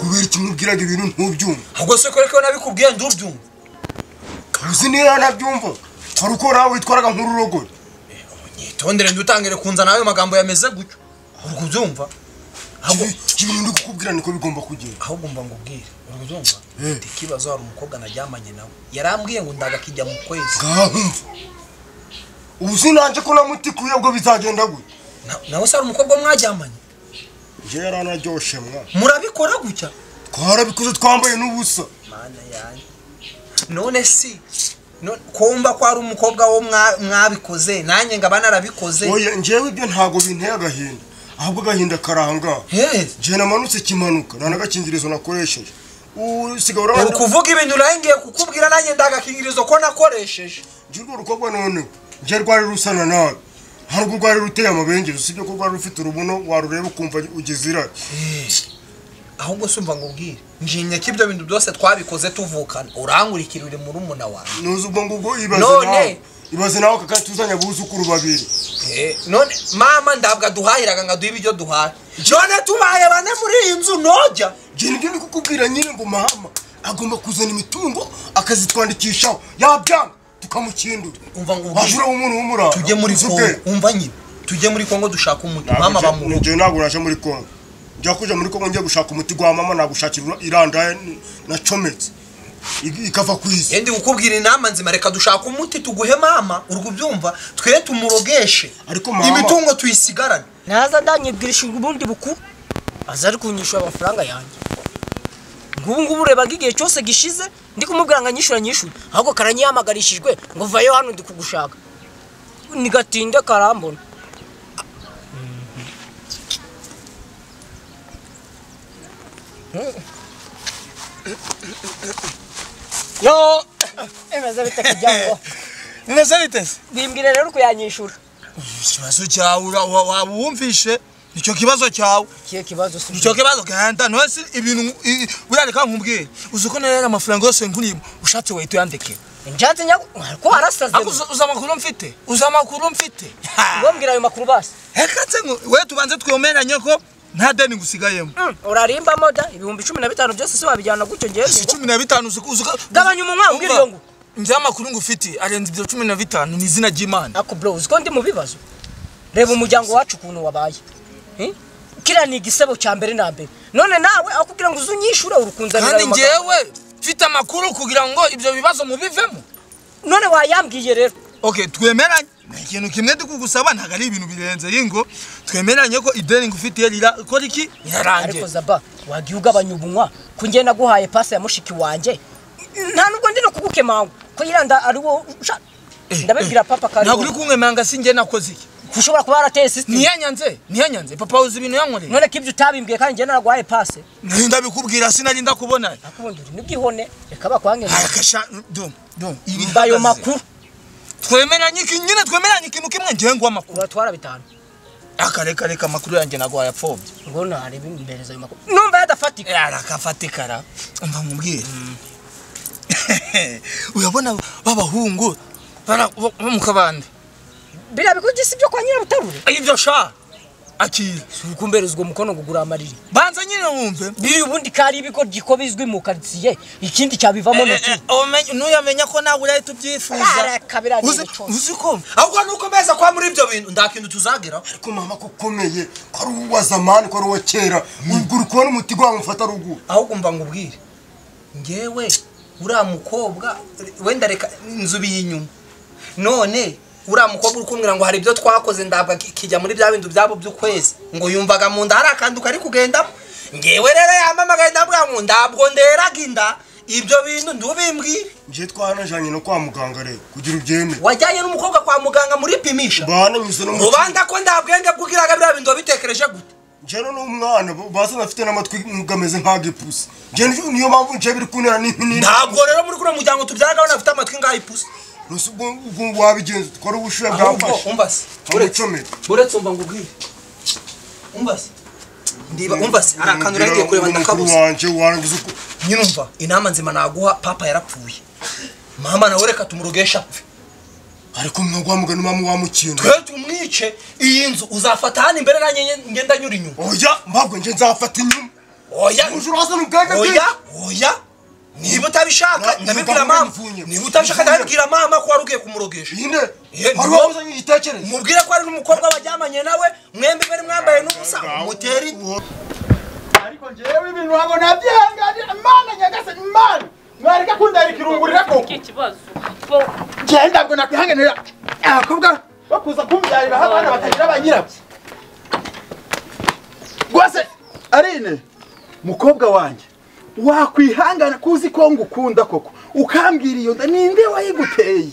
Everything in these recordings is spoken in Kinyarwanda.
nakubwiraga ibintu ntubyumva ubwo se kore ko nabikubwiye ndubyumva uzi niba nabyumva wari uko nawe witwaraga nk'ururogoye nyitondere ndutangire kunzana ayo magambo yameze gutyo uri kubyumva ahubwo ibintu ndi kukubwira niko bigomba kugenda ahubwo mba ngubwire uri kubyumva Eh. mfite ikibazo hari umukobwa naryamanye nawe yarambwiye ngo ndagakijya mu kwezi ngahumva ubu sinanje ko namutikuye ubwo bizagenda gutya Na- nawe se hari umukobwa mwajyamanye njye yaranaryoshye mwa murabikora gutya twarabikoze twambaye n'ubusa mana yanjye none si none- kumva ko hari umukobwa wo mwa- mwabikoze nanjye ngaba narabikoze oya njyewe ibyo ntabwo binteye agahinda ahubwo agahinda karangaha Yes. njye namanutse kimanuka nta n'agakingirizo nakoresheje usigaye ubu urabona kuvuga ibintu nayo ngiye kukubwira nanjye ndagakingirizo ko nakoresheje njye urwo rukobwa none njye rwari rusana nabi ntabwo rwari ruteye amabengeza usibye ko rwari rufite urubuno warureba ukumva ugize irari ahubwo si umva ngo ubwire njinya ko ibyo bintu byose twabikoze tuvukana urangurikira uri murumuna wawe nuzi ubwo ngubwo ibaze None. nawe ibaze nawe kaka tuzanye abuzukuru babiri none mama ndabwo aduhahiraga ngo aduhe ibyo duhaye none tubaye bane muri iyi nzu ntojya njye nibyo ndi kukubwira nyine ngo mahama agomba kuzana imitungo akazitwandikishaho yabyanga tukamukindura umva ngo ubwire. wajura umuntu w'umurara tujye muri uzi kongo ubwenge. umva nyine tujye muri kongo dushaka umuti mama Ntabwo bamuha njye- njye ntabwo naje muri kongo njya kujya muri kongo njya gushaka umuti gwa mama nagushakira irandaye n- nacometse I- ikava ku isi yendi gukubwira inama nzima reka dushaka umuti tuguhe mama uri kubyumva twe tumurogeshe Ariko mama- imitungo tuyisigarane ntaza ndanyibwirishije ubundi bukuru aza ari kunyishyura amafaranga yanjye nk'ubu ngubu urebaga igihe cyose gishize ndi kumubwira ngo anyishyura anyishyure ahubwo karanyihamagarishirijwe ngo vayo hano ndi kugushaka nigatinde karambona yo emeze bite kugira ngo bimeze biteze bimbwire rero kuyanyishyura ikibazo cyawe ura- wa- waba uwumvishe icyo kibazo cyawe ikihe kibazo si icyo kibazo gahanda ntose ibintu i- burareka nkubwire uzi ko nari amafaranga yose nkurimo ushatse wahita uyandikira njyanze nyago ko warasaze ariko uzi- uzi amakuru mfite uzi amakuru mfite ubwo mbwira ayo makuru basi rekatse ngo we tubanze twemeranye ko nta deni ngusigayemo urarimbamo da ibihumbi cumi na bitanu byose si wabijyana gutyo ngewe si cumi na bitanu uzi ko uzi ko Gabanya umunwa, umbwire iyo ngo. nzi amakuru ngufitiye arenze ibyo cumi na bitanu ni izina ry'imana ako bro uzi ko ndi mu bibazo reba umuryango wacu ukuntu wabaye Eh? kiriya ni igisebo cya mbere na mbere none nawe aho kugira ngo uzunyishure urukunzanira kandi ayo magambo ngewe mfite amakuru kugira ngo ibyo bibazo mubivemo none wayambwiye rero okay twemeranye ni ikintu kimwe dukugusaba ntabwo ari ibintu birenze yingo twemeranye ko ideni ngufitiye rira ko riki rirarangiye ariko zaba wagiye ugabanya ubunywa ko ngewe naguhaye pasi ya mushiki wanjye nta nubwo ndi no kugukemanga ko yiranda ari wowe usha- ndabibwira papa kari ntabwo uri kunkemanga sinjye nakoze iki ushobora kuba warateye sisitemu ntiyanyanze ntiyanyanze papa uzi ibintu yankoreye none ko ibyo utabimbwiye kandi ngewe naraguhaye pasi ntinda bikubwira sinari ndakubona akubundi uri n'ubwihone reka bakwange arakasha dum dum mba ayo makuru twemeranye iki nyine twemeranye ikintu kimwe ngewe ngo amakuru uratwara bitanu akareka reka amakuru yanjye nagwaye apfobye ngo narebe imbereza ayo makuru numva yadafatika arakafatikara umva mubwire urabona b'abahungu bara- bo bo mu kabande biriya bikugisa ibyo kwa nyirabutarure ibyo sha akira si ukumbereza uwo mukono ngo ugura amariri banza nyine wumve biriya ubundi kari ibigo giko bizwi mu karitsiye ikindi cyabivamo Eh, eh, ntoki umenye- nuyamenya ko nawe urahita ubyifuza arakabira Uzi- uzi ko ahubwo nukomeza kuba muri ibyo bintu nta kintu tuzageraho ariko mama ko ukomeye ko ari uwa zamani ko ari uwa kera ubwo uri kubona umuti gwamufata ruguru ahubwo mba ngubwire ngewe uriya mukobwa wenda reka inzu inyuma none uriya mukobwa uri kumbwira ngo hari ibyo twakoze ndabwo ki- kijya muri bya bindi byabo by'ukwezi ngo yumvaga mu nda hari akantu kari kugendamo ngewe rero yamamagaye ndabwira ngo ndabwo nderaga inda ibyo bintu ndubimbwire njye twaranajanye no kwa muganga rero kugira ubyemere wajyanye n'umukobwa kwa muganga muri pimisha bananyuze no mu rubanda ko nta bwenge bw'ubwiraga biriya bintu wabitekereje gute njye rero ni umwana basana afite n'amatwi gameze nk'agipusi njye ni- niyo mpamvu njye biri kuntera n'impini ntabwo rero muri kuriya muryango tubyaraga abantu bafite amatwi ngaho ipusi Nose ubwo ubwo wabigenza twari ubushuye ahubwo bwamfashe umva se uretse amucomeka uretse umva ngo ubwire umva se ndiba umva se hari akantu uragiye kureba ndakabuze ndakabuze wanje warangiza uko nyine umva inama nzima naguha papa yarapfuye mama nawe reka tumurogesha apfe ariko mwagwa mugani mamu wamukinda twe tumwice iyi nzu uzafata hano imbere nanjye ngenda nyura inyuma oya mbabwo nje nzafata inyuma oya umujura wazana ubwenge oya bwinshi oya niba utabishaka Na- ndabibwira ntugambe mama mvunye. niba utabishaka Mvunye. ndabibwira mama ko wari ugiye kumurogesha nyine Eh, hari nibwo- uwazanye igitekerezo mubwire ko ari n'umukobwa wajyamanye nawe mwembi mwari mwambaye n'ubusa umuteri ariko ngewe ibintu wabo nabyihanganira mana nyagasani mana mwareka kundara ikirungurira koko ikibazo ngewe ntabwo nakwihanganira abakobwa bakuza kumbyarira abana batagira ba nyirabyo rwose arine mukobwa wanjye wakwihangana kuzi ko ngukunda koko ukambwira iyo nda ninde wayiguteye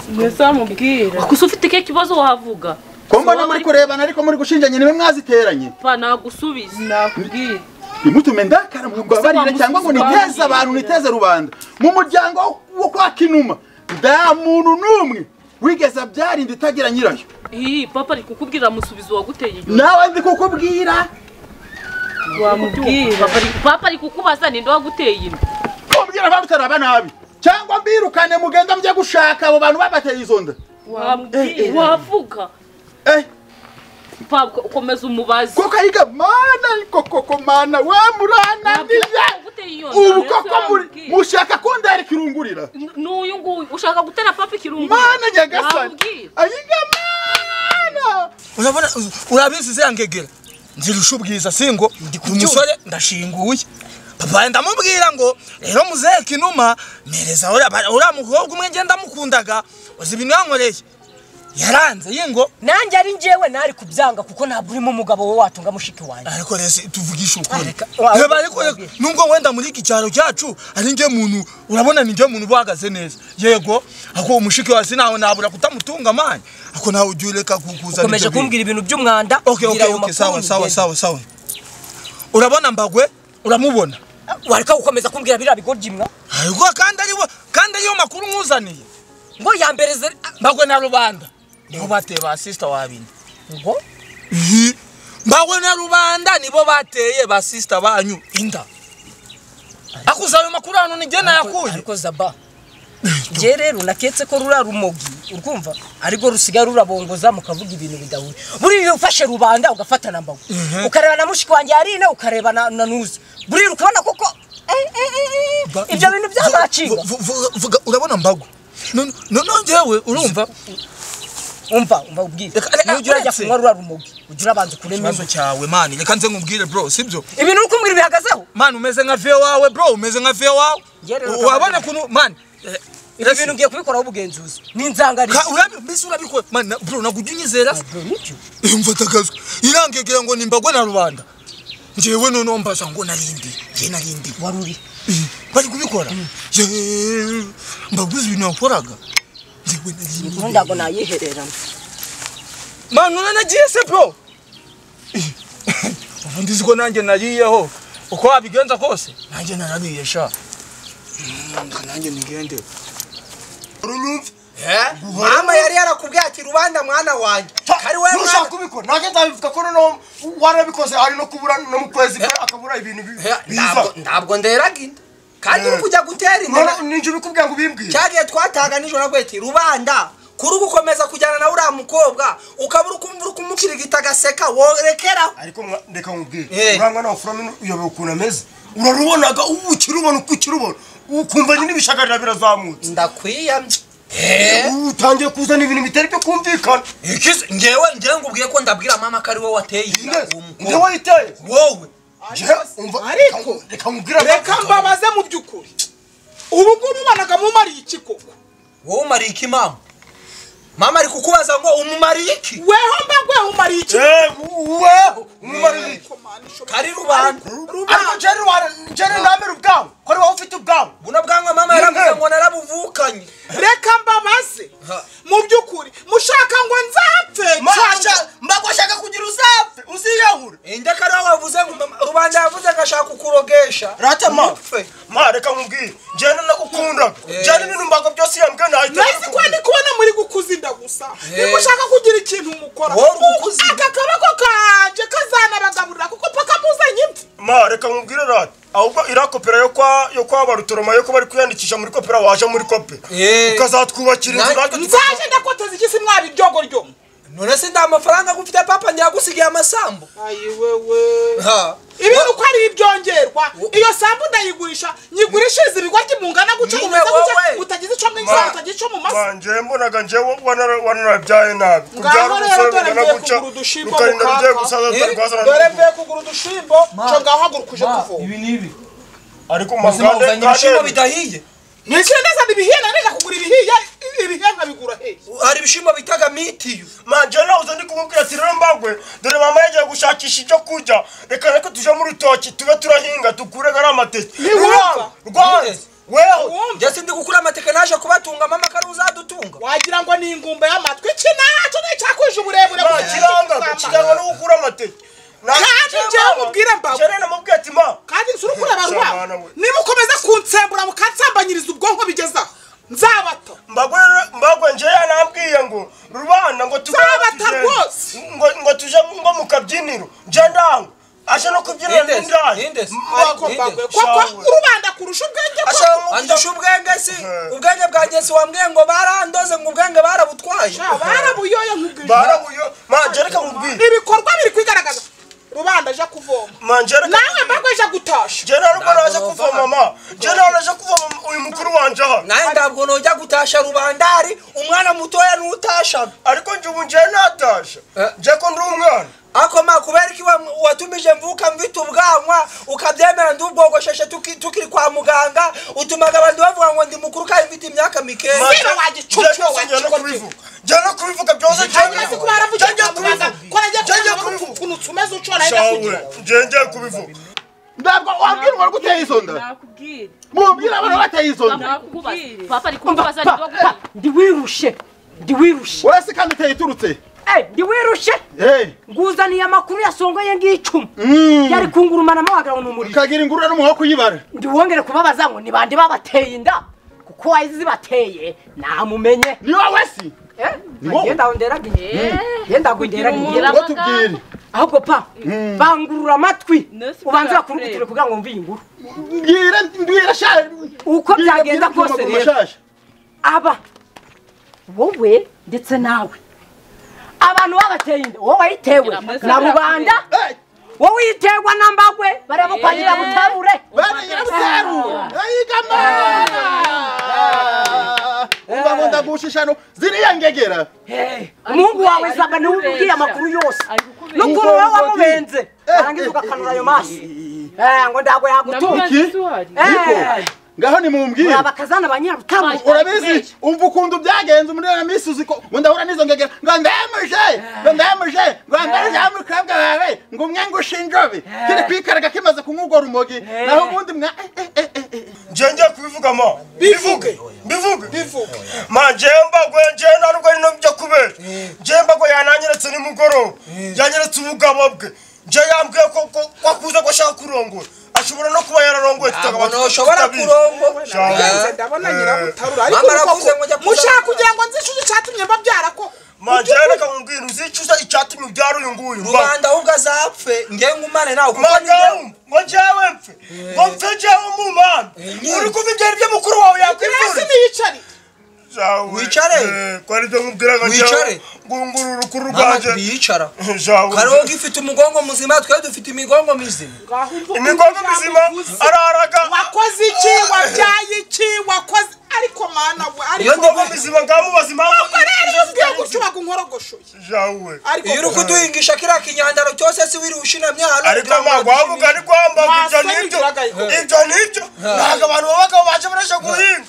mwese wamubwira gusa ufite ikihe kibazo wahavuga ko mbona muri kurebana ariko muri gushinjanya niwe mwaziteranye ba nagusubiza nakubwira ntimutume ndakara mumbabarire cyangwa ngo niteze abantu niteze rubanda mu muryango wo kwa kinuma nta muntu n'umwe wigeze abyarinda itagira nyirayo iyi papa ari kukubwira amusubiza uwaguteye inyuma nawe ndi kukubwira wamubwira papa ari kukubaza ninde waguteye inda kumbwira ko utaraba nabi cyangwa mbirukane mugenda mujye gushaka abo bantu babateye izo nda wamubwira wavuga Eh, papa komeza umubazi koko ayiga mana ariko koko mana we muranandiye ubu koko muri mushaka kundera ikirungurira n'uyu nguyu ushaka gutera papa ikirungu mana nyagasani wamubwira ayiga mana urabona urabinzi zirangegera nzirusha ubwiza singo umusore ndashinguye papa ndamubwira ngo rero muzehe kinuma mereza uriya ba- uriya mukobwa umwe ngenda mukundaga uzi ibintu yankoreye yaranze yingo nanjye ari njyewe nari kubyanga kuko ntabwo urimo umugabo we watunga mushiki wanjye ariko rero si- tuvugishe ukuri Areka- wa- Reba, ariko reka, nubwo wenda muri iki cyaro cyacu ari njye muntu urabona ni njye muntu uba uhagaze neza yego ako umushiki wa sinawe nabura kutamutunga amanya ako nawe ujya ureka kukuzana ukomeje ibyo bintu. kumbwira ibintu by'umwanda okay, mbwira okay, ayo okay, makuru sawa sawa ngende. sawa sawa urabona mbagwe uramubona wareka gukomeza kumbwira biriya bigoryi ariko kandi ariwo kandi ariyo makuru nkuzaniye ngo yambereze mbagwe na rubanda nibo bateye ba sister wabine ngo mbagwe na rubanda nibo bateye ba sister banyu inda akuza ayo makuru hano ni njye nayakuye ariko zaba njye rero naketse ko rura rumogi urwumva ariko rusigaye rurabongoza mukavuga ibintu bidahure buriya ufashe rubanda ugafata na mbago ukareba na mushiki wanjye yarina ukareba na na nuza buriya ukabona koko eh, eh, eh, eh, Ba- ibyo bintu vu- byazacika vu- vu- vuga urabona mbagwe None- none njyewe urumva umva umva ubwire Reka- reka- nujya urajya uretse- kunywa rura rumogi ujya urabanza ukuremo ikibazo cyawe mani reka nze nkubwire bro sibyo ibintu uri kumbwira bihagazeho mani umeze nka vee wawe bro umeze nka vee wawe Njye rero wabona kabagara. ukuntu mani eh, ibyo bintu ugiye kubikoraho ubugenzuzi n'inzangano Ka- urabi- mbese urabikora mani na- bro nakujya unyizera se? Eh, mfata akazwa irangegera ngo nimbagwe na rubanda njyewe noneho mbaza ngo narindi njye narindi wari uri bari kubikora Yeee, mbaguze ibintu wakoraga njyewe inkuru narindi ntabwo nayihererana mani uranagiye se bro Eh, ubu ndizi ko nanjye nariyeho uko wabigenza kose nanjye narariye sha Mm, reka nanjye nigende urunyumva mama yari yarakubwiye ati rubanda mwana wanjye kari wowe nushaka mwana kubikora nanjye nzabivuga ko noneho warabikoze ari no kubura no mu kwezi kwe akabura ibintu bi- Eh, biza ntabwo- ntabwo nderaga inda kandi uri Eh. kujya gutera inda none na- ninjye ubikubwira ngo ubimbwire cya gihe twatahaga nijoro naguye ati rubanda kuri gukomeza kujyana na uriya mukobwa ukaba uri kumva uri kumukirigita agaseka worekeraho ariko mwa- reka nkubwire Eh. uriya mwana wa furamini uyobewe ukuntu ameze urarubonaga ubu ukirubona uko ukirubona ukumva nyine ibishagarira birazamutse ndakwiyamye ubu utangiye kuzana ibintu bitari byo kumvikana Ikisi- ngewe ngewe ngubwiye ko ndabwira mama ko ari wowe wateye inda Nde- uwo nde mukobwa wayiteye wowe Je- umva- ariko- reka nkubwire reka mbabaze mu by'ukuri ubu ngubu ubanaga mumariye iki koko wowe umariye iki mama mama ari kukubaza ngo umumariye iki weho mbagweho umariye iki weho umumariye iki? kari rubanda ariko jeri wa- jeri ntamere ubwawe ko ari wowe ufite ubwawe buno bwanwa mama yaravuze ngo narabuvukanye reka mbabaze mu by'ukuri mushaka ngo nzapfe cyangwa- mbagwashaka kugira uzapfe uziyahure inde kari wowe wavuze ngo mama- rubanda yavuze ngo ashaka kukurogesha ratema Umupfe. ma reka nkubwire jeri nagukundaga jeri ibintu mbago byose yambwiye nahita mbese ko ndi kubona muri gukuza inda gusa nimushaka kugira ikintu mukora Wowe uri gukuza inda. aka kaboko kanje kazanabagaburira kuko paka muzanye imvi ma reka nkubwire rata ahubwo iriya kopera yo kwa yo kwa barutoroma yo ko bari kwiyandikisha muri kopera waje muri kope Eh. ukazatwubakira inzu natwe nzaje ndakoteza iki si mwaba iryogo ryo none se nta mafaranga agufite papa ndiyagusigaye amasambu ayi wewe ha ibintu uko ari ibyongerwa Wo- iyo sambu ndayigurisha nyigurishiriza ibigoryi mungana gutya Niwe kumeze wowe. gutya utagize ico mwinzara Ma- utagize ico mu masa manje mbonaga njewe wanara- wanarabyaye nabi kubyara ngaho rero umusore dore bungana mvuye gutya kugura udushimbo rukarinda rugiye mukaka gusaza Eh, rwazana dore mvuye kugura udushimbo co ngaho haguruka uje kuvoma ibi n'ibi ariko ubuzima buzanye ibishimbo mugande bidahiye ni ikiri neza ibihiye nanega kugura ibihiye ibihiye nkabigura hehe hari ibishimbo bitaga mitiyu manje nahoze ndi kumubwira ati rero mbagwe dore mama yagiye gushakisha ibyo kurya reka reka tuje mu rutoki tube turahinga dukure gari amateke Ntiwumva. rwanze wewe Wumva, njye sindi gukura amatekano naje kubatunga mama ko ari uzadutunga wagira ngo ni ingumba y'amatwi iki naco nicyakwije uburebure nta bw'iki kiranga kizamara. kiranga no gukura amateke Nta- Kandi njyewe mubwire mbago. Njyewe namubwiye ati ma kandi nsura ukuri abantu Samana babo we. nimukomeza kunsembura mukansambanyiriza ubwonko bigezeho nzabata mbagwe mbagwe njyewe yanambwiye ngo rubanda ngo tugende Nzabata tugende. rwose. ngo ngo tuje ngo mu kabyiniro njye ndango aje no kubyinira Ninde se? n'indaya Ninde se? ariko Ninde? mbagwe koko Shawe. rubanda kurusha ubwenge ashaka koko kundusha ubwenge si ubwenge bwanjye si wambwiye ngo barandoze ngo ubwenge barabutwaye Sha, barabuyoye nk'ubwije barabuyo manje reka mubwire ibikorwa biri kwigaragaza rubanda aja kuvoma manje reka nawe mbagwe aja gutasha njye nta rugo naje Ntabwo kuvoma ma njye nta naje kuvoma uyu mukuru wanje aha nawe ntabwo nujya gutasha rubandari umwana mutoya ntutasha ariko njye ubu njye natasha Eh. njye ko ndi umwana ako ma kubera iki wa- watumije mvuka mfite ubwanwa ukabyemera ndubwogosheshe tuki- tukiri kwa muganga utumaga abantu bavuga ngo ndi mukuru kandi mfite imyaka Ma, mikeya Manje- njye- wagicucu, njye gusa njye no wagicucu. kubivuga njye no kubivuga byose njye hanyuma se kuba yaravugiye njye kwa muganga ko nagiye Njye njye kuvuga ngo kubivuga. ukuntu umeze uco nayo shawe ndakugira njye njye kubivuga ntabwo wabwira umuntu uteye izo nda nakubwire mubwira abantu bateye izo nda nakubwire papa ari kumbaza Pa- nindwa pa, guteye ndiwirushe ndiwirushe uretse kandi uteye iturutse Eh, ndiwirushe Eh, nguzaniye amakuru yasongoye ngicumu mm. yari kungurumanamo wagira ngo ni umuriro ukagira ingurura n'umuha wo kuyibara ndiwongere kubabaza ngo ni bande babateye inda kuko wazibateye namumenye ni wowe si Eh, Ni wowe. ngenda nderagiye ngenda umuntu gunderagiye ngo tubwire ahubwo pa bangurura amatwi Nurse ubanze Barbara bakungutire Claire. kugira ngo mve iyi nkuru mbwira mbwira sha uko mbwira- byagenda mbwira kose amaguru rero mashasha. aba wowe ndetse nawe abantu babateye inda wowe wayitewe Nurse na Barbara rubanda Eh, wowe uyiterwa na mbagwe bareba kwa nyirabutabure bari nyirabuterura ayigamara umva ngo ndagushishano ziriya ngegera umuhungu wawe ari zaba niwe ubwiye kukubeshya. amakuru yose Ari kukubeshya. n'ukuntu wowe wamubenze Eh, arangiza eh, ugakanura ayo eh, maso Eh, ngo ndago yagutunga iki? Niko, Eh. ngaho nimumbwire uraba akazana ba nyirabutabure urabizi umva ukuntu byagenze umuriro na misi uzi ko ngo ndahura n'izo ngegera ngo ndemuje ngo ndemuje ngo ndemuje mukobwa wawe ngo umwe ngo ushinjobe kiri kwikaraga kimaze kumwugwa rumogi naho ubundi mwa eh, eh, eh, eh, eh. njye njye kubivuga ma Bivuge. bivuge bivuge ma njyewe mbagwe njyewe nta rugo rino byo kubera njyewe mbagwe yananyeretse nimugoroba yanyeretse ubugabo bwe njyewe yambwiye ko ko- ko akuze ko ashaka kurongora ashobora no kuba yararongoye tutagaba ntabwo ntushobora kurongora Nagenze Eh, ndabona eh. nyirabutarura ariko Mama arakuze ngo koko ajya mushaka kuzamura. kugira ngo nzishuze icyatumye mbabyara ko ma njyewe reka nkubwire uzicuza icyatumye ubyara uyu nguyu mba- rubanda ahubwo azapfe ngewe ngumane nawe kuko ni njyewe. madamu ngo njyewe mpfe ngo mpfe njyewe umumana uri kumva ibyo aribyo mukuru wawe kirasi yakwivura niyicari Jawe, Wicare. eh, ko aribyo nkubwiraga njyewe Wicare. ngunguru urukuru mama rwanjye twiyicara Jawe, karogo ifite umugongo muzima twe dufite imigongo mizima imigogo mizima araraga wakoze iki wabyaye iki wakoze ariko mana we Iyo ariko ndi imigogo mizima ngaho mubazi impamvu Ubwo rero iyo ubwiye gutyo bagunkorogoshoye jawe ariko iyo uri kuduhingisha kiriya kinyandaro cyose si wiri ushinamye hano ariko kugira ngo amago wavuga ari kwamba ngo ibyo Wasoni nibyo biragaye. ibyo nibyo ntabwo abantu babagaho baje barashaka guhinga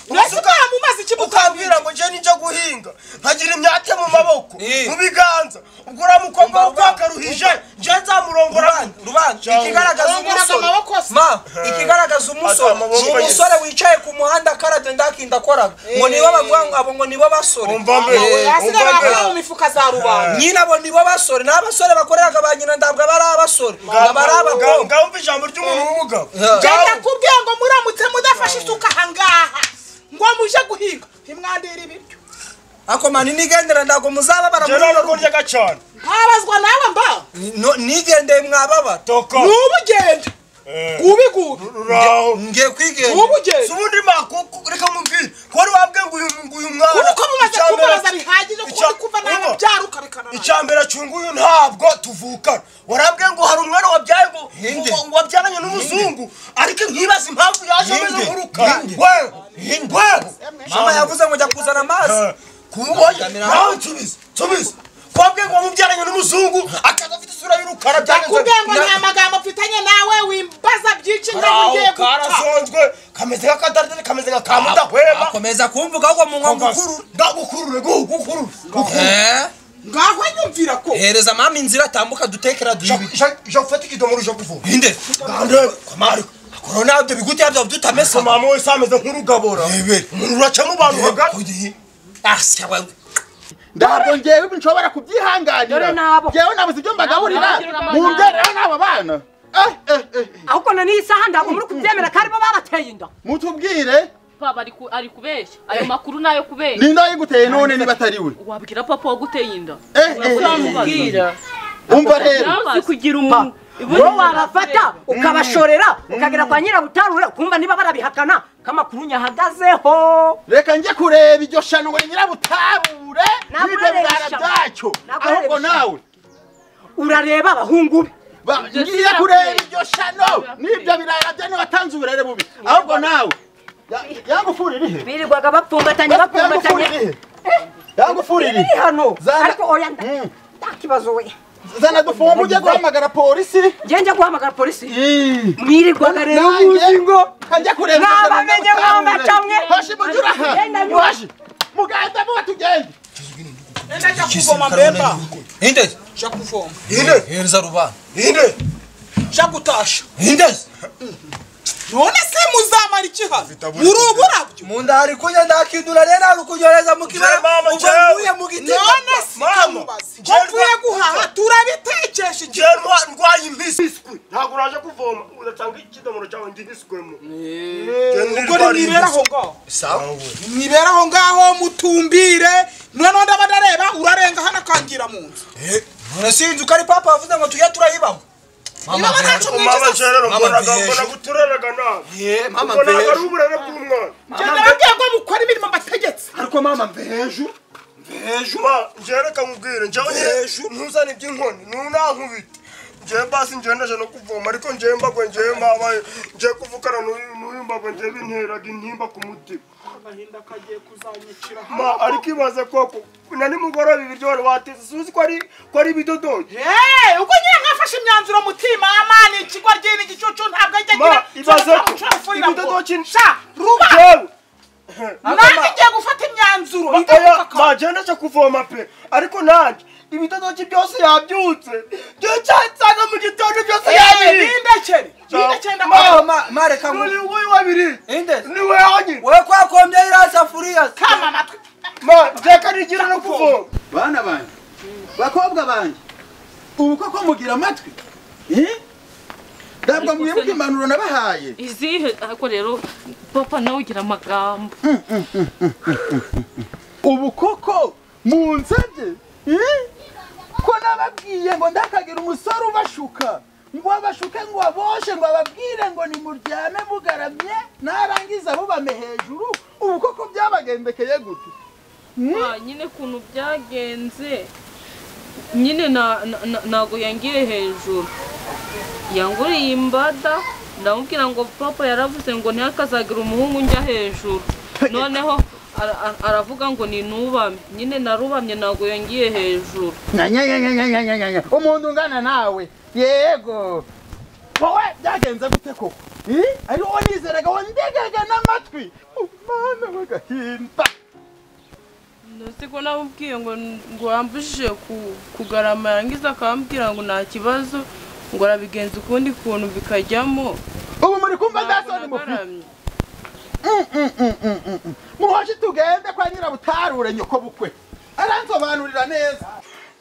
mbese Ubusuka- utamumaze iki mukambwira ukambwira ngo njye ninjya guhinga nkagira imyate mu maboko Eh. mu biganza ubwo uriya mukobwa Umva, umva, wakaruhije njye nzamurongora rubanda rubanda Cyangwa- ikigaragaza Arongoraga umusore amaboko se. ma ikigaragaza umusore Ata amaboko ni umusore wicaye ku muhanda karade ndakinda akoraga ngo nibo bavuga ngo abo ngo nibo basore umva mbere asigaye umva mbere bakora mu mifuka za rubanda nyine abo nibo basore ni abasore bakoreraga ba nyina ndabwo bari abasore aba ari Ngaho- abakobwa ngaho umva ijambo ry'umuntu w'umugabo genda kubwiye ngo muramutse mudafashe isuka ahangaha ngo muje guhinga ntimwandira ibiryo akomana nigendera ntabwo muzaba njye ntabwo baramurira kuryaga cyane ntabazwa nawe mbaho nigendeye mwababara toka ntubugende Eh. gubigubi uraho ngiye kwigendera ntubugende si ubundi ma ku- ku- reka mubwire ko wari wabwiye ngo uyu ngo uyu mwana kuko mumaze icyambere- kumubaza bihagije kuko icya- uri kuva Urumva? nawe byara ukarekana tuvukana warambwiye ngo hari umwana wabyaye ngo ngo- ngo wabyaranye n'umuzungu ariko nkibaze impamvu yaje ameze nk'urukara wewe wewe mama yavuze ngo jya kuzana amazi kubonye nawe nsubize nsubize twabwiye ngo wamubyaranye n'umuzungu akaza afite isura y'urukara byagenze kubwiye ngo ni amagambo mfitanye nawe wimbaza byinshi ngaho ugiye guta karasonzwe kameze nk'akadaridari kameze nka kamudahwema akomeza kumvuga ahubwo mu nkongo nkuru ndagukurure gukurure Eh, ngaho nyumvira ko hereza mama inzira atambuka dutekera duhibi je gufata ikidomoro je kuvoma inde korona ibyo biguti yabyo dutamesa mama wese ameze nk'urugabora umuntu uracamo abantu hagati asya wewe ntabwo ngewe nshobora kubyihanganira Dore nabo. ngewe nabuze ibyo mbagaburira Nabo. mungereho n'abo bana Eh, eh, eh, eh. ahubwo none iyi saha ntabwo muri kubyemera ko aribo babateye inda mutubwire papa ari ku- ari kubeshya ayo makuru nayo kubeshya ninde wayiguteye none niba atari we wabwira papa waguteye inda Eh, eh, Uramubaza. umva rero uzi kugira umuntu wowe wabafata ukabashorera ukagera kwa nyirabutarure ukumva niba barabihakana ko amakuru nyahagazeho reka njye kureba iryo shanwe nyirabutabure Ntabwo n'ibyo urareba birara ishyano. byacyo Ntabwo urareba ahubwo ishyano. nawe urareba abahungu be ba- Ibyo ngiye sinakureba. kureba iryo shano n'ibyo birara bya niwe watanze uburere bubi ahubwo nawe Ya- yagufura iri he birirwaga bapfumbatanye yagufura bapfumbatanye iri he yagufura iri iri hano Zana- ariko oya nda- Mm. nta kibazo we zana dufumba ujye guhamagara polisi ngewe njya guhamagara polisi Ii. mwirirwaga rero muzi ngo kajya kureba Nabamenye mwamba camwe. hoshi mujura ha Genda nyuma. hoshi mugahita muba tugende nenda njya kuvoma mbemba inde njya kuvoma hereza rubana inde njya gutasha inde none se muzamara iki hano muri uburabyo munda ari kunya ndakidura rero ari kunyoreza mu kibara mama, ubwo jewe. nguye mu giti none si Mama, kamubazi ko njye mvuye rwa- guhaha turabitekesha iki je ndwaye impiswi ntabwo uraje kuvoma uratanga ikidomoro cyawe ndihiswemo ubwo nimwiberaho ngaho mwiberaho ngaho mutumbire noneho ndaba ndareba urarenga hano akangira mu nzu none sinzi uko ari papa wavuze ngo tujye turayibamo Iraba ntacu mama mwinjiza jerero Mama mbona mpeje. mbona gutureraga nawe Eh, mama ubwo ntabwo ari mpeje. uburere bw'umwana njye nababwiye ko mukora imirimo mbategetse ariko mama mveju Ma, njyewe reka nkubwire njyewe nyine ntuzane iby'inkoni ntunankubite njyewe basi njyewe ndaje no kuvoma ariko njyewe mbagwe njyewe mbabaye njyewe kuvukana n'uyu n'uyu mbagwe njyewe binteraga intimba ku mutima agahinda kagiye kuzanyicira ma ariko ibaze koko na nimugoroba ibiryo wari wateze suzi ko ari ko ari ibidodoki Hey, ubwo nyine nkafashe imyanzuro mutima amani ikigo ry'ini gicucu ntabwo ajya Ma, agira ibaze cyangwa ko nshobora gufurira ngo ibidodoki- sha ruba njyewe nanjye ngiye gufata imyanzuro oya ma njyewe ndaje kuvoma pe ariko nanjye ibidodoki byose yabyutse njyewe cyansanga mu gitondo byose yabiriye bindekere bindekere ndakora Mama, mama mareka ngo ni wowe wabiriye inde ni wowe wonyine wewe kwakombye iriya safuriya kama amatwi ma reka nigira no kuvoma bana banjye bakobwa banjye ubu koko mugira amatwi Eh? ntabwo mwibuka impanuro nabahaye izihe ariko rero papa nawe ugira amagambo ubu koko munsabye Eh? ko nababwiye ngo ndakagira umusore ubashuka ngo abashuke ngo aboshe ngo ababwire ngo nimuryame mugaramye narangiza bubame hejuru ubu koko byabagendekeye gute Ah, nyine ukuntu byagenze nyine na- na- na- ntago yangiriye hejuru yanguriye imbada ndamubwira ngo papa yaravuze ngo ntihakazagira umuhungu njya hejuru noneho ara- ara- aravuga ngo ninubame nyine narubamye ntago yangiye hejuru nyanyanyanyanyanyanya umuntu ungana nawe yego wowe byagenze gute koko Eh? ari wowe nizeraga wandegaga n'amatwi umwana w'agahinda ko namubwiye ngo ngo yambujije kugarama yarangiza akambwira ngo nta kibazo ngo arabigenza ukundi kuntu bikajyamo ubu muri kumva ndasoni mufite muhoje tugende kwa nyirabutarure nyoko bukwe aransobanurira neza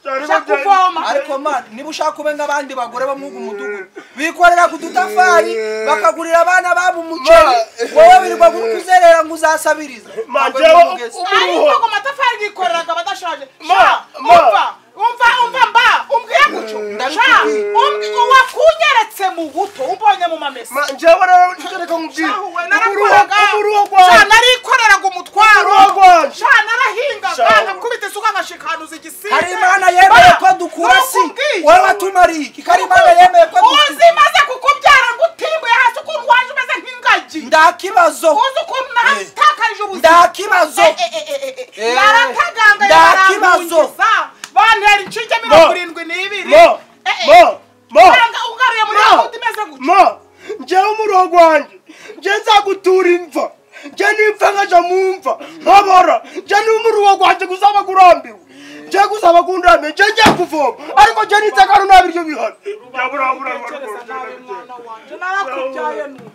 njya kuvoma ariko ma niba ushaka ube nk'abandi bagore bo mwuga umudugudu bikorera ku dutafari bakagurira abana babo umuceri wowe birirwa uri kuzerera ngo uzasabirize Ma, Ntabwo njyewe ndi mugezi. ariko ngo amatafari bikoreraga badashaje sha umva umva umva mba umbwire gutyo sha umbwire wakunyeretse mu buto umbonye mu mamesa Ma, njyewe rero njye reka nkubwire urugo Shahuwe narakoraga urugo sha rwanjye narikoraga umutwaro Uruhu rwanjye. sha narahingaga Shahuwe. nkakubita isuka nkashikanuza igisiga hari imana yemeye ko dukura si wowe uzi ukuntu nahatakarije ubuzima nta kibazo narataganga Nta kibazo. barankungiza bantera inshinge mirongo irindwi n'ibiri mo Eh, eh. mo mo Nanga ugaruye muri Mo. gahunda imeze gutya mo njyewe umurongo wanjye njye nzagutura imva njye n'imva nkaja mu mva nkabora njye n'umurongo wanjye guzaba gurambiwe njye guzaba gunrambiwe njye ngiye kuvoma ariko njye niteka runaba iryo bihari Tekereza nabi mwana wanje narakubyaye nubu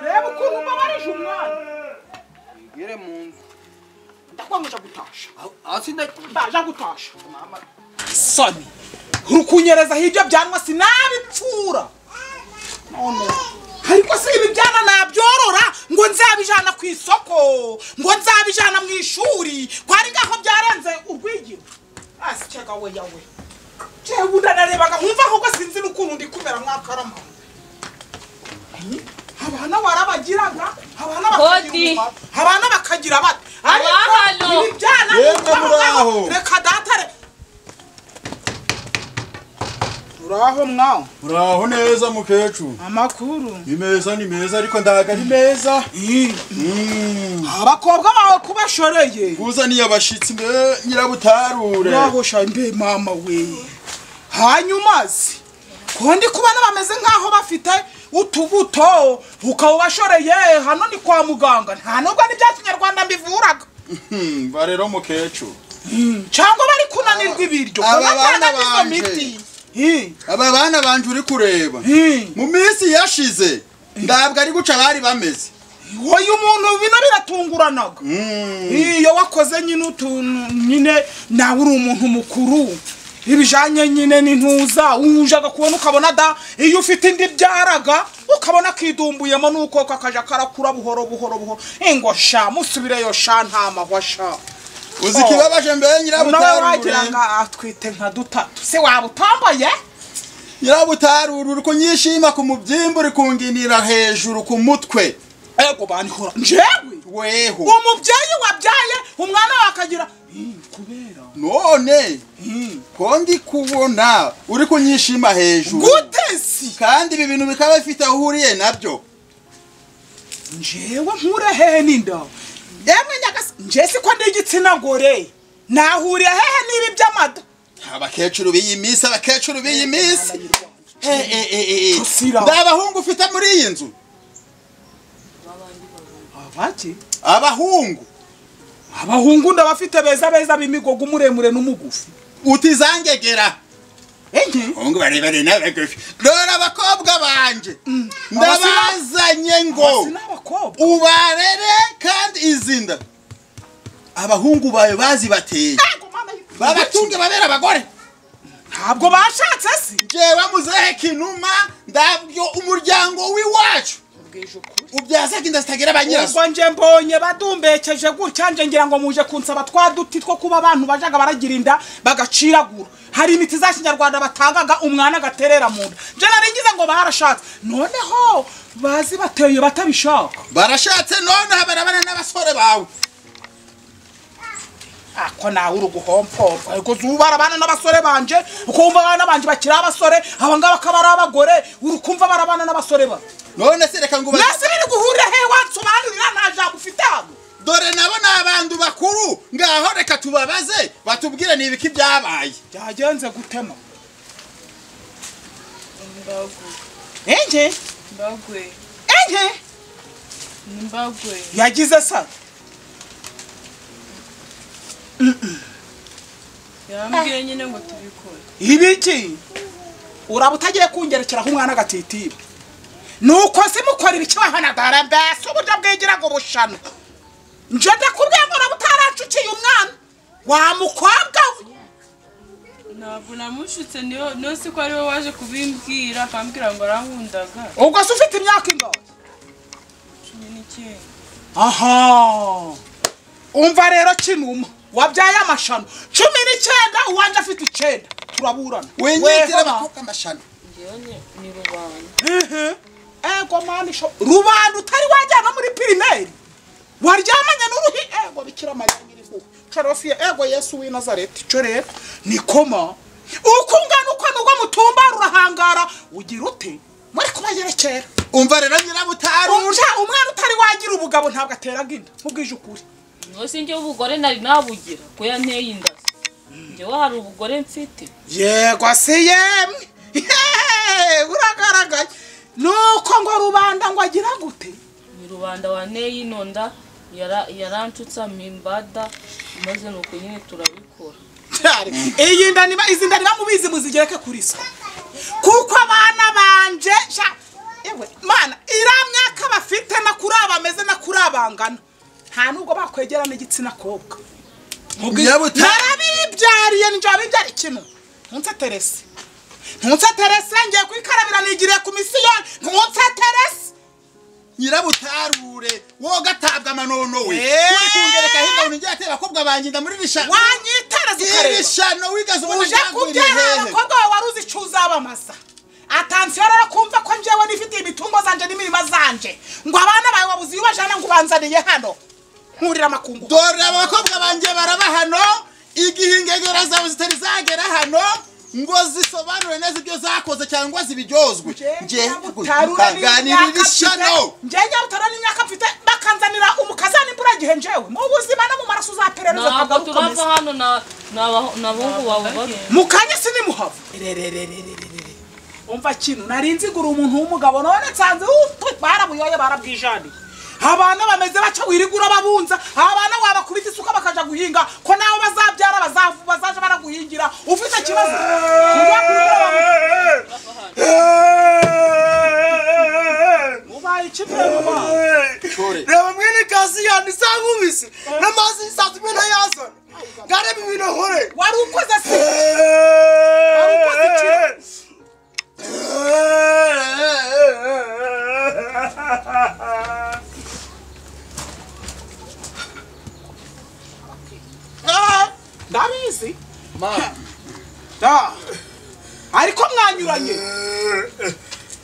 reba ukuntu mbabarije umwana ngere mu nzu ndakwanga uja gutasha aho sinda ndaja gutasha soni urukunyerezaho ibyo byanwa sinabipfura none ariko si ibi byana nabyorora ngo nzabijana ku isoko ngo nzabijana mu ishuri ko ari ngaho byarenze urwigiro asicega we yawe jewe ndanarebaga nkumva ahubwo sinzi n'ukuntu ndi kumera mwakarama abana warabagiraga abana Kodi. bakagira umumaro, abana bakagira bate ariko Abahano. ibi byana Yemwe nkuko aho ngaho, muraho. reka datare uraho mwawe uraho neza mukecuru amakuru ni meza ni meza ariko ndaga ari meza Mm. abakobwa bawe kubashoreye uzaniye abashyitsi mbe nyirabutarure urahosha mbe mama we hanyuma se ko ndi kubona bameze nk'aho bafite utubuto ukaba ubashoreye hano ni kwa muganga nta nubwo n'ibya kinyarwanda mbivuraga Hmm, ba rero mukecuru cyangwa bari kunanirwa ibiryo Aba baba bana batanga izo banje. miti Hi, aba bana banje uri kureba hi. mu minsi yashize ntabwo ari guca bari bameze oya umuntu bino biratunguranaga Mm. iyo wakoze nyine utuntu nyine nawe uri umuntu mukuru ibijyanye nyine n'intuza ujaga kubona ukabona da iyo ufite indi byaraga ukabona akidumbuyemo nuko kakajya karakura buhoro buhoro buhoro ingo sha musubireyo sha nta mahwa sha uzi ikibabaje mbe nawe nyirabutarure wagira ngo atwite nka dutatu se waba utambaye nyirabutarure uri kunyishima ku mubyimba uri kunginira hejuru ku mutwe ego banihora njyewe weho uwo mubyeyi wabyaye umwana we akagira "Ih, kubera none ih, ko ndi kubona uri kunyishima hejuru gute si kandi ibi bintu bikaba bifite aho uhuriye nabyo njewe nkure hehe n'inda yemwe nyagasi nje siko ndi igitsina gore nahuriye hehe n'ibi by'amada abakecuru b'iyi minsi abakecuru b'iyi minsi Eh, eh, eh, eh, eh. Rusira. nta bahungu ufite muri iyi nzu abaki abahungu abahungu ndabafite beza beza b'imigogo umuremure n'umugufi utizangegera enye abahungu barebare n'abagufi rora abakobwa banje ndabazanye ngo abasi n'abakobwa ubarere kandi izinda abahungu bawe bazibateye Ego, mana y- babatunge babere abagore ntabwo bashatse si jewe muzehe kinuma ndabyo umuryango w'iwacu ubyazaga inda zitagira abanyirazo ubwo nje mbonye badumbekeje gutya nje ngira ngo muje kunsaba twa duti two kuba abantu bajaga baragira inda bagaciragura hari imiti za kinyarwanda batangaga umwana agaterera mu nda nje naringize ngo barashatse noneho bazi bateye batabishaka barashatse noneho barabana n'abasore bawe ako nawe uri guhompompa ariko uba barabana n'abasore banje ukumva abana banje bakiri abasore abangaba akaba ari abagore uri kumva barabana n'abasore ba none se reka ngo uba- mwese biri guhurira he wansobanurira nta jambo ufite hano dore nabo ni abantu bakuru ngaho reka tubabaze batubwire ni ibiki byabaye byagenze gutema enye Mbagwe. enye Ni mbagwe. yagize sa Yambwiye nyine ngo tubikore. ibiki uraba utagiye kungerekeraho umwana agatitira nuko se mukora ibiki wahanagara mbese uburyo bwigira ngo bushano nje ndakubwiye ngo uraba utaracukiye umwana wa mukobwa we Ntabwo namushutse niyo niyo si ko ari we waje kubimbwira akambwira ngo arankundaga. ubwo se ufite imyaka ingahe Cumi n'icyenda. aha umva rero kinuma wabyaye amashano cumi n'icyenda uwanje afite icyenda turaburana winyitira Wehora. abakobwa amashano Njyewe ni- ni rubanda. Mhm. ego mani sho rubanda utari wajyana muri pirimeri waryamanye n'uruhi ego bikira mayangirihuwe carofia ego yesu w'i nazareti co rero nikoma uko ungana uko nugo mutumba rurahangara ugira ute muri kubayerekera umva rero nyirabutari umwana utari wagira ubugabo ntabwo ateraga inda nk'ubwije ukuri ntusi njye ubugore nari nabugira ko yanteye inda njyewe hari ubugore mfite yego se yemwe Hehe, buragaragaye nuko ngo rubanda ngo agira gute ni rubanda wanteye ino nda yara- yarancutsamo imbada maze ni uko nyine turabikora cyari iyi nda niba izi nda niba mubizi muzigereke kuri so kuko abana banje sha- yewe mana iriya myaka bafite na kuri aba bameze na kuri abangana nta nubwo bakwegerana igitsina kobwa narabibyariye ninjye wabibyara ikintu ntunseterese ntunseterese ngiye kwikarabira nigiriye ku misiyoni ntunseterese nyirabutarure woga atabwa amanono we Eh. uri kungereka hirya ngiye atera abakobwa banginda muri rishano wanyitereza ukareba irishano wigaze ubona uje njyangurira kubyara hehe abakobwa wawe wari uzi icyo uzabamaza atansiyo rero kumva ko njyewe nifitiye imitungo zanjye n'imirima zanjye ngo abana bawe wabuze iyo ubajyana ngo ubanzaniye hano nkurira amakungu dore abakobwa banjye baraba hano igihe ingegera zawe zitari zagera hano ngo zisobanure neza ibyo zakoze cyangwa zibiryozwe njye mukaganirira ishano ngenyabutarura n'imyaka mfite bakanzanira umukazana imburagihe njyewe mu buzima no mu maraso uzaperereza ntabwo akaba turava ukomeza hano na- ni abaho- ni abahungu bawe babi mu kanya sinimuhava rerererererere umva kintu nari nzigura umuntu w'umugabo none nsanze utwe barabuyoye barabwijaniye abana bameze baca wirigura babunza abana wabakubita isuka bakaja guhinga ko nawe bazabyara bazavu bazaja baraguhingira ufite ikibazo njya kurira bamu- ubaye iki rero mama? reba mwene kasi yanditse ankubise n'amazi y'isatuma ntayazana ngarebe ibintu nkore wari ukoze se ndabizi Da. ariko mwanyuranye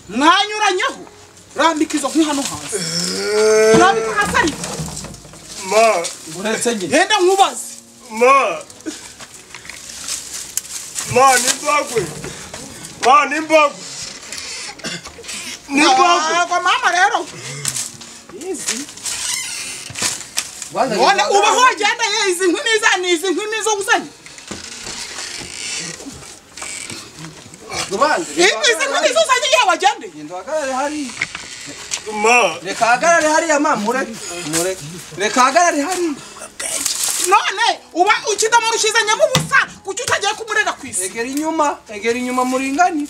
mwanyuranyeho rambika izo nkwi hano hanze rambika hasi ariko ma genda nkubaze ma ma nimbagwe ma nimbagwe nimbagwe ntabwo mama rero none uba hogenda ye izi nkwi niza ni izi nkwi nizo gusanya izi nkwi nizo uzanye igihe wagende ma reka hagarare hariya mama mureke mureke reka hagarare hariya none uba ikidomoro ukizanyemo ubusa kuki utagiye kumurega ku isi egera inyuma egera inyuma muringanire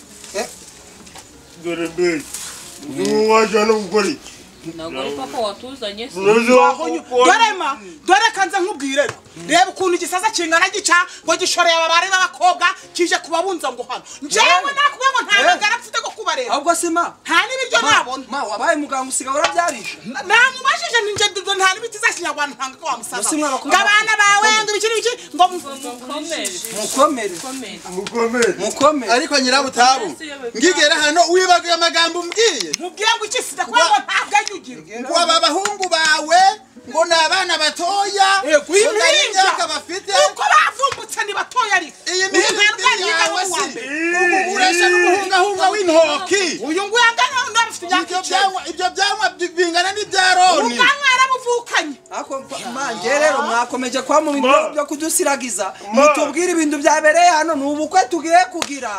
dore mbere ubu wajyana gukora iki ntabwo ari papa watuzanye se dorema dore kanze nkubwire reba ukuntu igisaza kingana gica ngo gishoreye ababare b'abakobwa kije kubabunza ngo hano njyewe nakuvuga ngo nta magara mfite ko kubareba ahubwo se ma nta n'ibiryo nabona ma wabaye muganga usigaye urabyarisha namubajije ni njye dudu nta n'ibiti za kinyarwanda ntanga ko wamusaza Mbese mwabakozi- ngo abana bawe ngo ibikiri biki ngo mukomere mukomere mukomere mukomere mukomere ariko nyirabutabu ngigera hano wibagiwe amagambo umbwiye mubwiye ngo iki sida kubera ngo nta bwenge ugira ngo aba bahungu bawe ngo ni abana batoya Yego, iyi ngo nta mpinja. n'imyaka bafite uko bavumbutse ntibatoye ariko iyi Uyu mihinga ntangana yiga yawe no mu wa si mbere. ubu urashya n'umuhungahunga w'intoki uyu nguyu angana n'undi afite imyaka ibyo icyenda byanywa ibyo byanywa bingana n'ibya roni ubwanwa yaramuvukanye ako manje rero mwakomeje kwa mu bintu Ma. byo kudusiragiza Ma. mutubwire ibintu byabereye hano ni ubukwe tugiye kugira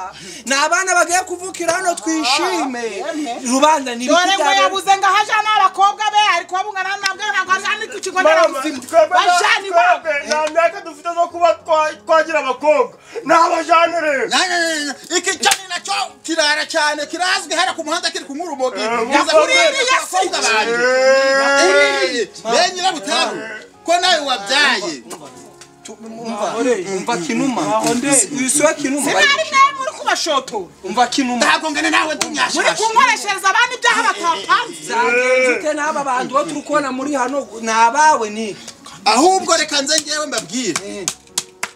ni abana bagiye kuvukira hano twishime rubanda ni dore ibiki ngo byabereye yabuze ngo ahajana abakobwa be ari kubabungana nabwo ntabwo ajana ku kigo nderabuzima bajana iwabo nta myaka dufite zo kuba twa- twagira abakobwa n'abajane rero Na- na- na- na- iki cyo ni nacyo kirara cyane kirazwi hariya ku muhanda kiri ku murumogi mukomere. abakobwa banjye Uriye. be nyirabutabu ko nawe wabyaye umva kinuma wisuye kinuma sinari mwe muri kubashotora umva kinuma ntabwo ngana nawe muri dunyashasha kunkoreshereza abandi ibyaha batapanze zagenze ute n'aba bantu bo turi kubona muri hano ni abawe ni ahubwo reka nze ngewe mbabwire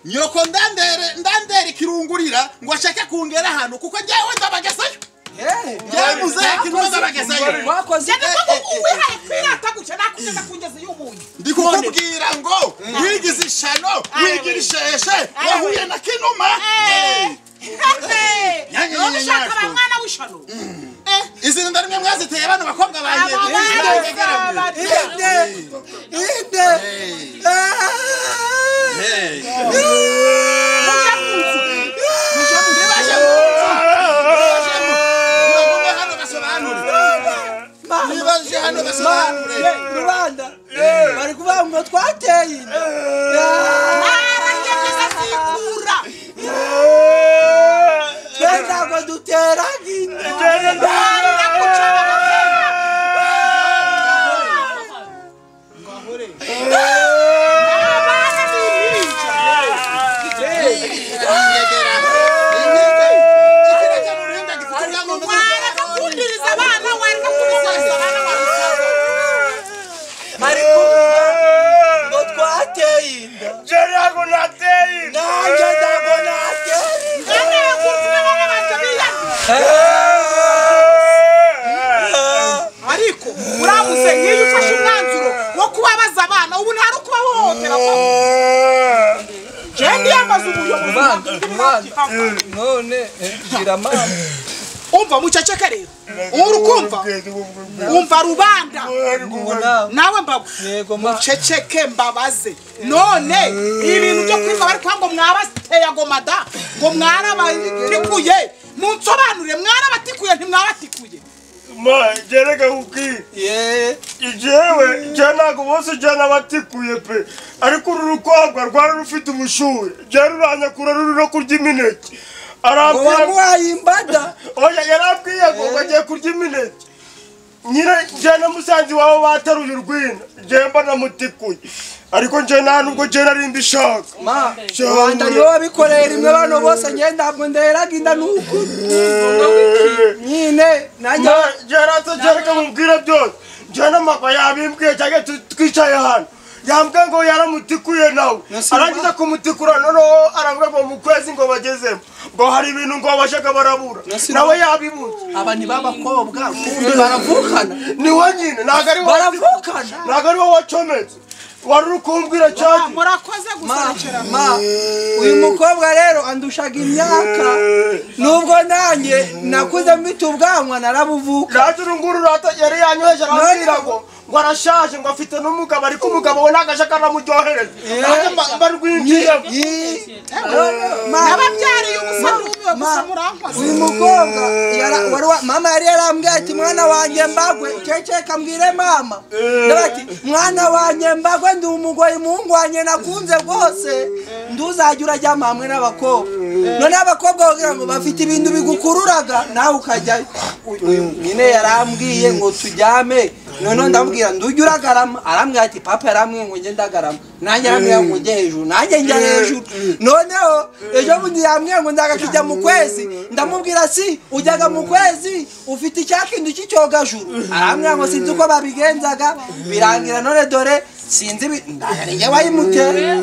nyoko ndandere ndandere ikirungurira ngo ashake kungera ahantu kuko ngewe ndabagesayo ngewe muzeka intumwa ndabagesayo wakoze cyane ko uwihaye kwirata gutya nakugeza ku ngezi y'ubuntu ndi kukubwira ngo wigize ishano wigira isheshe wahuye na kinuma Eh. none ushaka ba mwana mishano izi nda nimwe mwaziteye bano bakobwa banjye Hey. Nibaje hano basobanure. Nibaje hano basobanure. rubanda bari kuvuga ngo twateye inda aragejejesikura twenda ngo duterane inda Barira guca bakundiriza abana wari no kubisasa abana barusaba ngo twateye inda ntabwo nateye inda nanjye ntabwo nateye inda ngewe kuvuga abana banjye biyanduye ariko urabuze nk'iyo ufashe umwanzuro wo kubabaza abana ubu nta no kubahohotera njyewe ndiyambaza ubuyobozi Umwana, bw'indi umwana. myaka itandukanye. none eh, gira mama umva muceceke rero uri kumva umva rubanda ngo nawe nawe mbabu yego ma muceceke mbabaze none ibintu byo kwiga bari kuvuga ngo mwabateye agomada ngo mwarabatikuye munsobanurire mwarabatikuye ntimwabatikuye ma gereka kuki ye jewe je ntabwo bose je nabatikuye pe ariko uru rukobwa rwari rufite ubushuhe je ruranyakura ruri no kurya imineke arambwira wamuhaye imbada oya yarambwiye ngo ngo agiye kurya imineke nyine je na musanzi wawe bataruye urwina je mba namutikuye ariko je nta nubwo je nari mbishaka ma Cyangwa- rubanda niwe wabikoreye rimwe bano bose njyewe ntabwo nderaga inda n'ukuri nyine najya Ma, je rata je reka mubwire byose je n'amagwa yabimbwiye cyangwa tu- twicaye hano yambwiye ngo yaramutikuye nawe arangiza kumutikura noneho aravuga ngo mu kwezi ngo bagezemo ngo hari ibintu ngo bashaka barabura nawe yabibuze aba ni b'abakobwa kumbi baravukana ni we nyine ntabwo ari wowe baravukana ntabwo ari wowe wacometse wari uri kumbwira cyane murakoze Ma, gusohokera ma, uyu mukobwa rero andushaga imyaka nubwo nanjye nakuze mfite ubwanwa narabuvuka Kandi uru nguru rata yari yanyoheje arambwira None- ngo ngo arashaje ngo afite n'umugabo ariko umugabo we ntabwo ashaka anamuryohereza nanjye mba- mba rwinjiyemo Ii, none, ma, nababyariye ubusa n'ubuwe gusa ma, murankoze uyu mukobwa yara- wari wa- mama yari yarambwiye ati mwana wanjye mbagwe cece kambwire mama Ndavuga ati mwana wanjye mbagwe ndi umugoyi muhungu wanjye nakunze rwose nduzajya urajyama hamwe n'abakobwa noneho abakobwa bagira ngo bafite ibintu bigukururaga nawe ukajyayo Uyu- uyu nyine yarambwiye ngo tujyame noneho ndamubwira ndujya uragarama arambwira ati papa yarambwiye ngo njye ndagarama nanjye arambwira ngo njye hejuru nanjye njya hejuru noneho ejo bundi yambwiye ngo ndaga kijya mu kwezi ndamubwira si ujyaga mu kwezi ufite icyakindu cy'icyogajuru arambwira ngo sinzi uko babigenzaga birangira none dore sinzi bi- ndaga ni njye wayimuteye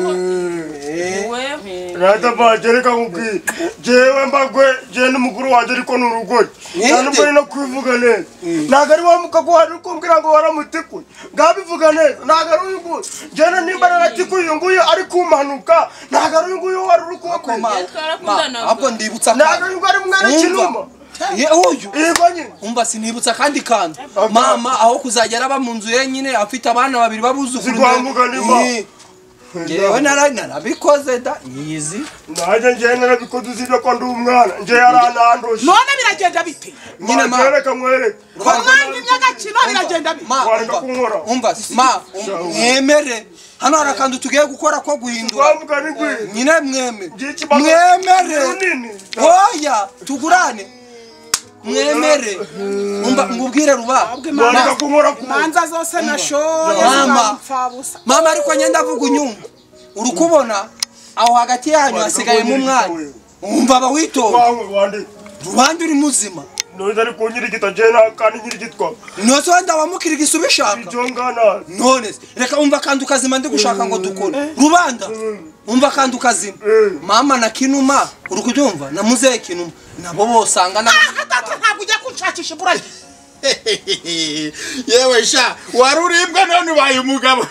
weho rata bagereka nkubwiye jewe mbagwe je n'umukuru wanjye ariko ni urugori nta nubwo ari no kwivuga neza ntabwo ari wa mukago wari uri kumbwira ngo waramutikuye ngabivuga neza ntabwo ari uyu nguyu jena nimba naratikuye uyu nguyu ari kumpanuka ntabwo ari uyu nguyu wari uri kubakoma twarakundanaga. ahubwo ndibutsa ntabwo kandi ari uyu nguyu ari umwana kinuma Ye- uyu yego nyine umva sinibutsa kandi kandi mama aho kuzagera aba mu nzu yenyine afite abana babiri babuzukuru Zirwambuka nima. Ye. ngewe nara- narabikoze da nyizi nanjye njyewe narabikoze uzibye ko ndi umwana nje yaranandusha none biragenda bite nyine ma- magereka mwereke ku mwanya imyagakino biragenda bite ma Wareka umva, kunkora. umva si- ma um- mwemere hano hari akantu tugiye gukora ko guhindura twavuga n'igwiri nyine mweme ngiki ikibazo mwemere runini hoya tugurane mwemere umva ngubwire ruba wareka kunkora ku manza zose nashoye Mama. zibampfabusa mama ariko njye ndavuga unyumva uri kubona aho hagati yanyu hasigayemo umwanya umva abawitonda wawe wandika rubanda uri muzima noza ari kunyirigita jena kandi nyirigitwa ntose wenda wamukiriga isubishaka ibyo ngana none se, reka umva kandi ukazima ndi gushaka ngo dukore rubanda umva kandi ukazima mama na kinuma uri kubyumva na muzehe kinuma nabo bosanga na ahatatu ntabwo ujya kunshakisha iburage yewe sha wari uribwa none ubaye umugabo